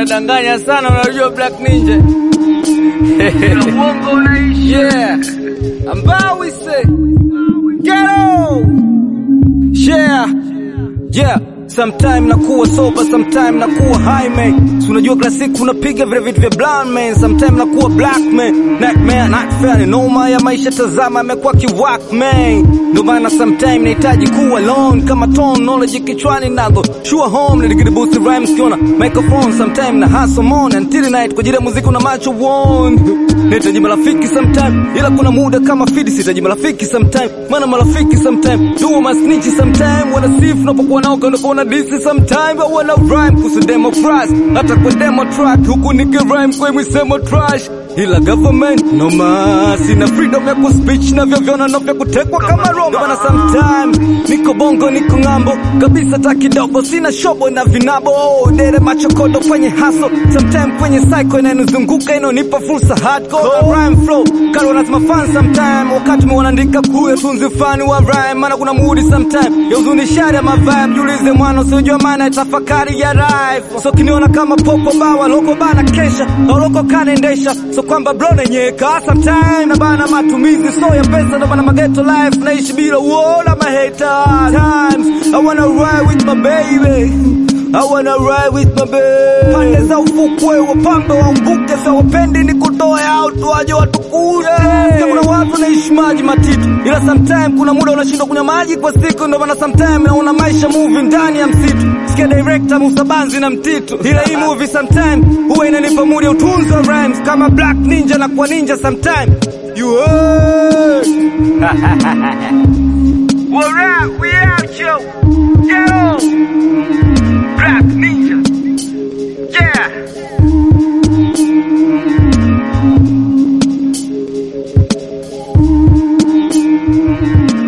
unadanganya sana, unajua Black Ninja. Uongo unaishi. Yeah. Ambao we say. Ghetto. Yeah. Yeah. Sometime nakuwa sober, sometime nakuwa high man. Si unajua kila siku unapiga vile vitu vya blind man. Sometime nakuwa black man. Nightmare, not fair, ni noma ya maisha tazama amekuwa kiwak man. Ndio maana sometime nahitaji kuwa alone kama tone knowledge kichwani nago. Sure home niligidi boost rhymes kiona microphone sometime na hustle on until night kwa ajili ya muziki una macho one. Nahitaji marafiki sometime ila kuna muda kama fidi sitaji marafiki sometime. Maana marafiki sometime do my snitch sometime wana sifu unapokuwa nao kana kuona disi sometime but wana rhyme kusu demo price hata kwa demo track huku niki rhyme kwa misemo trash ila government no ma sina freedom ya kuspeech na vyovyona na vya kutekwa kama Roma bana sometime niko bongo niko ng'ambo kabisa ta kidogo sina shobo na vinabo oh, dere machokodo kwenye haso sometime kwenye cycle inanizunguka inonipa fursa hardcore na rhyme flow karo lazima fan sometime wakati mwanandika kuya tunzi fani wa rhyme maana kuna mood sometime ya uzunishaji ya mavibe jiulize mwana usijua maana ya tafakari ya life so kiniona kama popo bawa loko bana kesha au loko kanaendesha so kwamba bro nenyeka sometime na bana matumizi so ya pesa ndo bana mageto life naishi bila uona maheta times I wanna ride with my baby I wanna ride with my baby pande za ufukwe wapambe waumbuke sa wapendi ni kutoa out waje watukuje yeah. kuna watu wanaishi maji matitu ila sometime kuna muda unashindwa kunywa maji kwa siku ndo maana sometime naona maisha movie ndani ya msitu sikia director Musabanzi na mtitu ila hii movie sometime huwa inanipa mood ya utunzi wa rhymes kama Black Ninja na kwa ninja sometime you heard What up we out yo yo Black Ninja yeah